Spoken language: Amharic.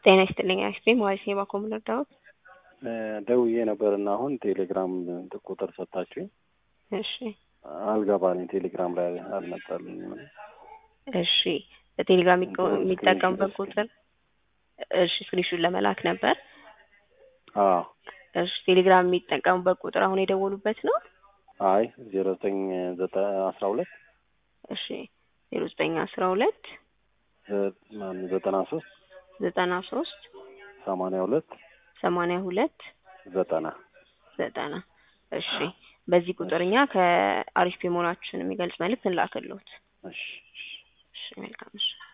ጤና ይስጥልኝ አይስክሬም ዋይስ የባኮም ረዳሁት። ደውዬ ነበርና አሁን ቴሌግራም ቁጥር ሰጣችሁኝ። እሺ አልገባልኝ ቴሌግራም ላይ አልመጣልኝም። እሺ በቴሌግራም የሚጠቀሙበት ቁጥር እሺ ስክሪንሹት ለመላክ ነበር። አዎ እሺ ቴሌግራም የሚጠቀሙበት ቁጥር አሁን የደወሉበት ነው። አይ ዜሮ ዘጠኝ ዘጠኝ አስራ ሁለት እሺ ዜሮ ዘጠኝ አስራ ሁለት ዘጠና ሶስት ዘጠና ሶስት ሰማንያ ሁለት ሰማንያ ሁለት ዘጠና ዘጠና እሺ በዚህ ቁጥር እኛ ከአሪፍ መሆናችን የሚገልጽ መልዕክት እንላክልዎት። እሺ እሺ መልካም እሺ